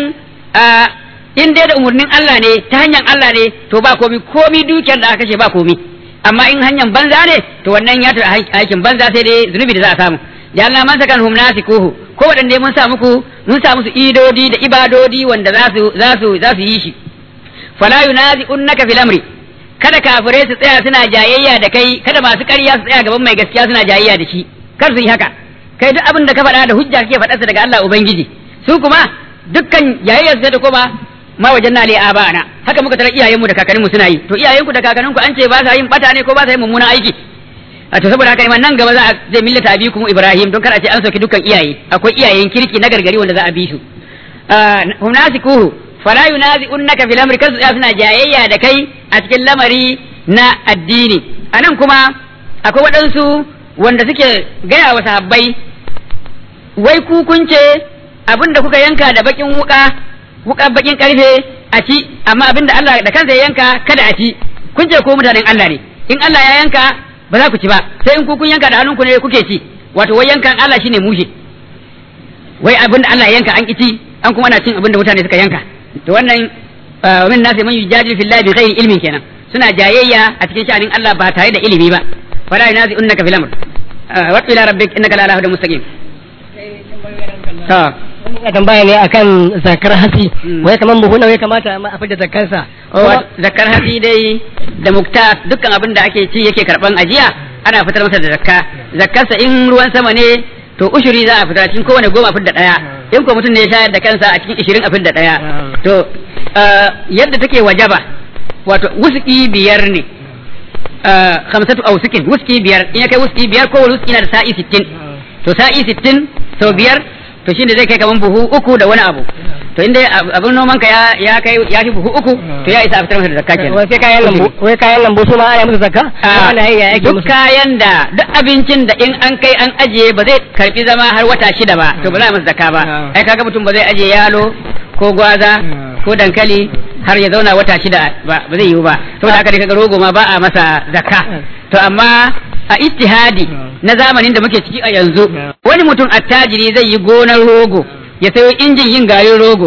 in dai da umarnin Allah ne ta hanyar Allah ne to ba komi komi dukiyar da aka kashe ba komi amma in hanyar banza ne to wannan ya tafi aikin banza sai dai zunubi da za a samu da Allah man sakan hum nasikuhu ko waɗanda mun sa muku mun sa musu idodi da ibadodi wanda za su za su za su yi shi fala yunazi'unnaka fil amri kada kafirai su tsaya suna jayayya da kai kada masu ƙarya su tsaya gaban mai gaskiya suna jayayya da shi kar su yi haka kai duk abin da ka faɗa da hujja kake faɗarsa daga Allah ubangiji su kuma dukkan jayayya su da kuma ma wajen na a ba'ana haka muka tara iyayenmu da kakanninmu suna yi to iyayenku da kakanninku an ce ba sa yin bata ne ko ba sa yin mummunan aiki a to saboda haka nan gaba za a zai millata abi kuma Ibrahim don kar a ce an sauki dukkan iyaye akwai iyayen kirki na gargari wanda za a bi su hum nasikuhu fala yunazi'unnaka fil amri kasu suna jayayya da kai a cikin lamari na addini anan kuma akwai waɗansu wanda suke gaya wa sahabbai wai ku kun ce abinda kuka yanka da bakin wuka wuka bakin karfe a ci amma abinda Allah da kansa ya yanka kada a ci kun ce ko mutanen Allah ne in Allah ya yanka ba za ku ci ba sai in ku kun yanka da hannunku ne kuke ci wato wai yankan Allah shine mushe wai abinda Allah ya yanka an ki ci an kuma ana cin abinda mutane suka yanka to wannan min nasi man yujadilu fillahi bi ghairi ilmin kenan suna jayayya a cikin sha'anin Allah ba tare da ilimi ba fala yunazi'unnaka fil amr wa ila rabbik innaka la ala hudan mustaqim ya tambaya ne akan zakar hasi wai kaman buhu nawa ya kamata a fidda zakarsa zakar hasi dai da mukta dukkan abin da ake ci yake karban ajiya ana fitar masa da zakka zakkarsa in ruwan sama ne to ushuri za a fitar cikin kowane goma fidda daya in ko mutum ne ya shayar da kansa a cikin ishirin a fidda daya to yadda take wajaba wato wuski biyar ne khamsatu ausukin wuski biyar in ya kai wuski biyar kowane wuski na da sa'i sittin to sa'i sittin sau biyar to shine zai kai kaman buhu uku da wani abu to inda abin noman ka ya kai ya fi buhu uku to ya isa a fitar masa da zakka kenan wai sai kayan lambu wai kayan lambu su ma ana musu zakka ana yi ya yake duk musu kayan da duk abincin da in an kai an ajiye ba zai karbi zama har wata shida ba to ba za a masa zakka ba Ah. ai kaga mutum ba zai ajiye yalo ko gwaza Ah. ko dankali har ya zauna wata shida ba ba zai yiwu ba to da haka dai kaga rogo ma ba a masa zakka to amma a ittihadi na zamanin da muke ciki a yanzu wani mutum attajiri zai yi gonar rogo ya sayo injin yin garin rogo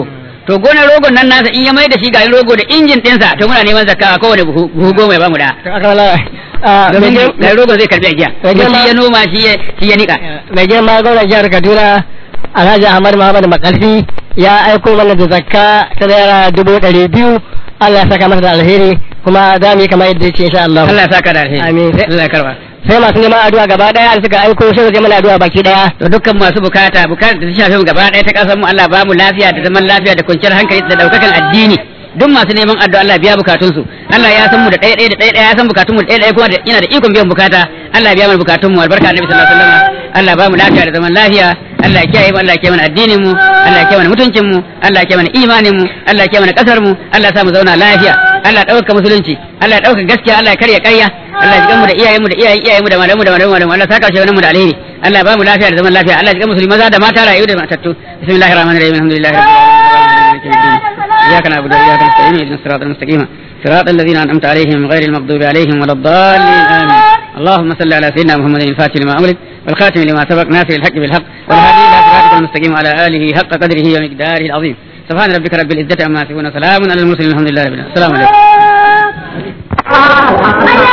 to gonar rogon nan nasa in ya mai da shi garin rogo da injin ɗinsa to muna neman zakka a kowane buhu buhu goma ya bamu da to aka wala a domin mai garin rogon zai karbi ajiya Mai kuma girma- shi ya noma shi ya shi ya nika mai girma gwamnan jihar Kaduna Alhaji Ahmad Muhammad Makarfi ya aiko mana da zakka ta naira dubu ɗari biyu Allah ya saka masa da alheri kuma za mu yi kamar yadda ya ce insha Allah. Allah ya saka da alheri Amin. Allah ya karba Sai masu neman addu'a gaba ɗaya da suka aiko sai zai mana addu'a baki ɗaya. to dukkan masu bukata bukatar da ta shafi mu gaba ɗaya ta kasar mu Allah ba mu lafiya da zaman lafiya da kwanciyar hankali da daukakan addini duk masu neman addu'a Allah biya bukatunsu Allah ya san mu da ɗaya ɗaya da ɗaya ɗaya ya san bukatun mu da ɗaya ɗaya kuma da yana da ikon biyan bukata Allah ya biya mana bukatun mu albarka annabi sallallahu alaihi wasallam Allah ba mu lafiya da zaman lafiya Allah ya kiyaye mu Allah ya kiyaye mana addinin mu Allah ya kiyaye mana mutuncin mu Allah ya kiyaye mana imanin mu Allah ya kiyaye mana kasar mu Allah ya sa mu zauna lafiya Allah ya dauka musulunci Allah ya dauka gaskiya Allah ya karya ƙarya Allah ya jikan mu da iyayen mu da iyayen iyayen mu da malamu da malamu da Allah saka shi mu da alheri Allah ya ba mu lafiya da zaman lafiya Allah ya jikan musulmi maza da mata rayu da matattu bismillahir rahmanir rahim alhamdulillahi rabbil alamin iyyaka na'budu wa iyyaka nasta'in ihdinas siratal mustaqim صراط الذين أنعمت عليهم غير المغضوب عليهم ولا الضالين آمين اللهم صل على سيدنا محمد الفاتح لما أمرك والخاتم لما سبق ناصر الحق بالحق والهادي إلى صراطك المستقيم وعلى آله حق قدره ومقداره العظيم سبحان ربك رب العزة عما يصفون سلام على المرسلين الحمد لله رب العالمين السلام عليكم